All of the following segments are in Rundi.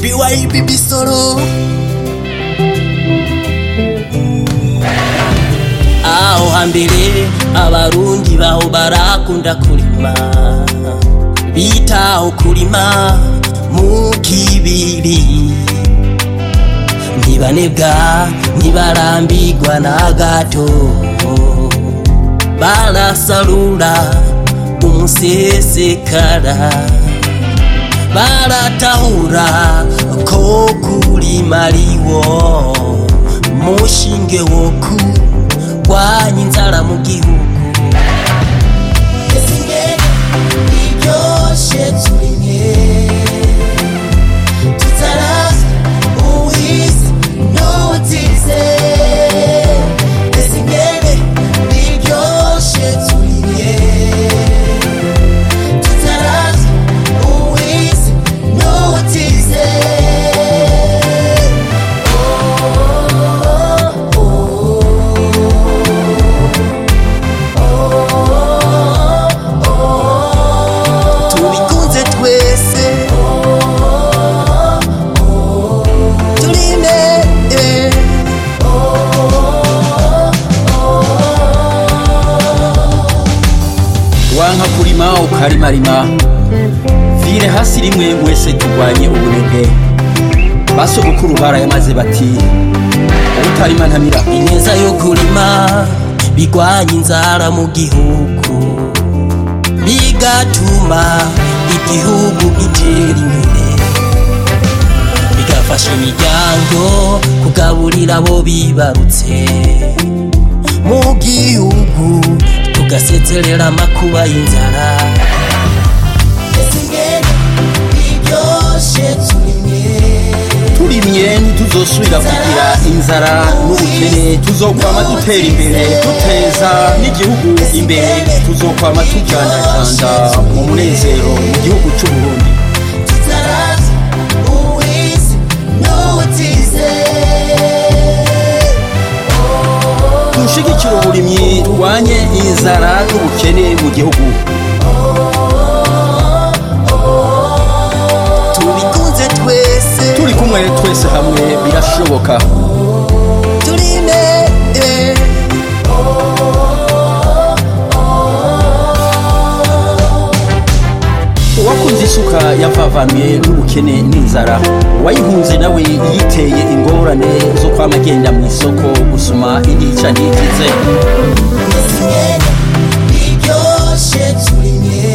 BYB Bisoro aho hambere abarundi baho barakunda kurima bitaho kurima mu kibiri ntibanebwa ntibarambirwa na gato barasarura umusesekara baratahura ko kurima ariwo mushinge wo kurwanya inzara mu gihugu ese ingene biryoshe turimye tutarazi uwize n'utize ese ingene biryoshe turimye tutarazi uwize n'utize tubikunze twese turime eh. wanka kurima ukarimarima vire hasi rimwe mwese turwanye ubunebwe basogokuru barayamaze bati utarima ntamira ineza yo kurima bigwanya inzara mu gihugu bigatuma igihugu gitera imbere bigafasha imiryango kugaburira abo bibarutse mu gihugu tugasezerera amakuba y'inzara ese ingene biryoshe turimye turimye ntituzosubira kugira inzara n'ubukene tuzokwama dutera imbere duteza n'igihugu imbere tuzokwama tujanjajanja mu munezero mu gihugu c'uburundi tutarazi uwize n'utize dushigikira uburimyi turwanye inzara n'ubukene mu gihugu tubikunze twese turi kumwe twese hamwe birashoboka turime eh. uwakunze isuka yavavanuye n'ubukene n'inzara uwayihunze nawe yiteye ingorane zo kwama agenda mu isoko gusuma indica ntikize ese ingene biryoshe turimye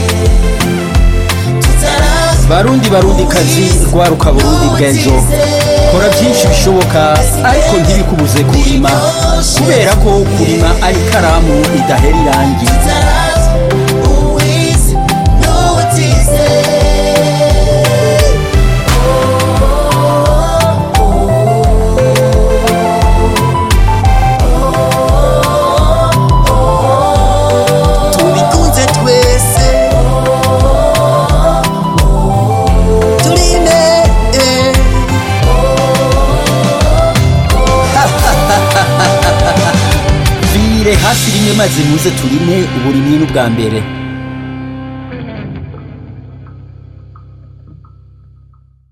tutarazi barundi barundi kazi rwaruka burundi bw'ejo kora byinshi bishoboka ariko ntibikubuze kurima kubera ko kurima ari ikaramu idahera irangi tutarazi uwize n'utize tubikunze twese turime eh. vire hasi rimwe maze muze turime uburimyi n'ubwa mbere